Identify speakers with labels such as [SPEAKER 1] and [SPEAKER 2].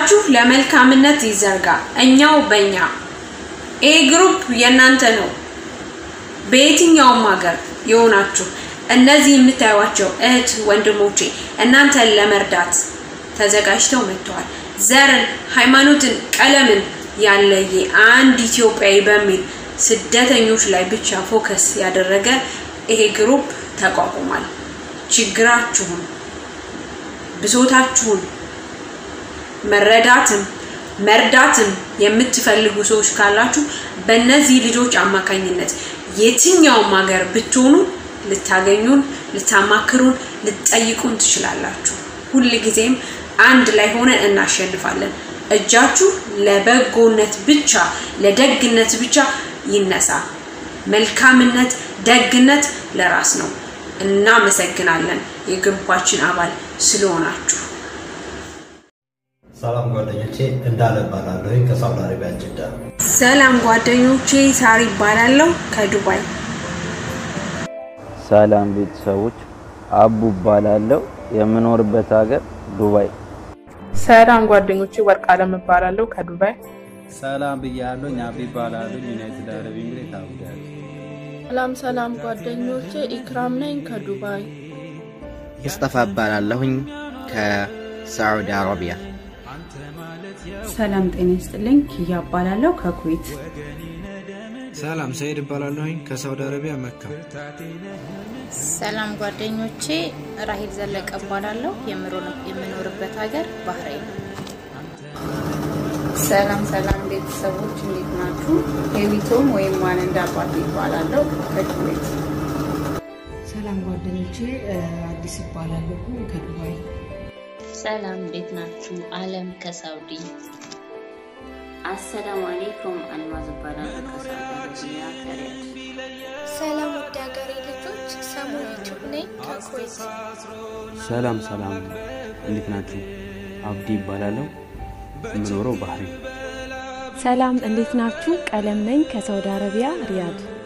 [SPEAKER 1] እጃችሁ ለመልካምነት ይዘርጋ፣ እኛው በእኛ። ይሄ ግሩፕ የእናንተ ነው። በየትኛውም ሀገር የሆናችሁ እነዚህ የምታዩቸው እህት ወንድሞቼ እናንተን ለመርዳት ተዘጋጅተው መጥተዋል። ዘርን፣ ሃይማኖትን፣ ቀለምን ያለየ አንድ ኢትዮጵያዊ በሚል ስደተኞች ላይ ብቻ ፎከስ ያደረገ ይሄ ግሩፕ ተቋቁሟል። ችግራችሁን፣ ብሶታችሁን መረዳትም መርዳትም የምትፈልጉ ሰዎች ካላችሁ በእነዚህ ልጆች አማካኝነት የትኛውም ሀገር ብትሆኑ ልታገኙን፣ ልታማክሩን፣ ልትጠይቁን ትችላላችሁ። ሁል ጊዜም አንድ ላይ ሆነን እናሸንፋለን። እጃችሁ ለበጎነት ብቻ ለደግነት ብቻ ይነሳ። መልካምነት፣ ደግነት ለራስ ነው። እናመሰግናለን የግሩፓችን አባል ስለሆናችሁ።
[SPEAKER 2] ሰላም ጓደኞቼ እንዳለ እባላለሁ ከሳውዲ አረቢያ ጅዳ።
[SPEAKER 1] ሰላም ጓደኞቼ፣ ሳሪ ይባላለሁ ከዱባይ።
[SPEAKER 3] ሰላም ቤተሰቦች፣ አቡ እባላለሁ የምኖርበት ሀገር ዱባይ።
[SPEAKER 4] ሰላም ጓደኞቼ፣ ወርቅ አለም እባላለሁ ከዱባይ።
[SPEAKER 5] ሰላም ብያለሁ። አቢ እባላለሁ ዩናይትድ አረብ ኤሚሬት አቡዳቢ።
[SPEAKER 6] ሰላም ሰላም ጓደኞቼ፣ ኢክራም ነኝ ከዱባይ።
[SPEAKER 7] ሙስጠፋ እባላለሁኝ ከሳዑዲ አረቢያ።
[SPEAKER 8] ሰላም ጤና ይስጥልኝ። ኪያ እባላለሁ ከኩዌት።
[SPEAKER 9] ሰላም ሰይድ እባላለሁኝ ከሳውዲ አረቢያ መካ።
[SPEAKER 10] ሰላም ጓደኞቼ፣ ራሂል ዘለቀ እባላለሁ የምኖርበት ሀገር ባህሬን።
[SPEAKER 8] ሰላም ሰላም ቤተሰቦች እንዴት ናችሁ? ሄሊቶም ወይም ማን እንደ አባቴ ይባላለሁ ከኩዌት።
[SPEAKER 11] ሰላም ጓደኞቼ፣ አዲስ ይባላለሁ ከዱባይ።
[SPEAKER 12] ሰላም እንዴት ናችሁ? አለም ከሳውዲ።
[SPEAKER 13] አሰላሙ አሌይኩም አልማዝ እባላለሁ ከሳውዲ አረቢያ ከሪያድ።
[SPEAKER 14] ሰላም ውድ ሀገሬ ልጆች፣ ሰሙ ዩቱብ ነኝ ከኩዌት።
[SPEAKER 15] ሰላም ሰላም፣ እንዴት ናችሁ? አብዲ ይባላለሁ የምኖረው ባህሬን።
[SPEAKER 16] ሰላም እንዴት ናችሁ? ቀለም ነኝ ከሳውዲ አረቢያ ሪያድ።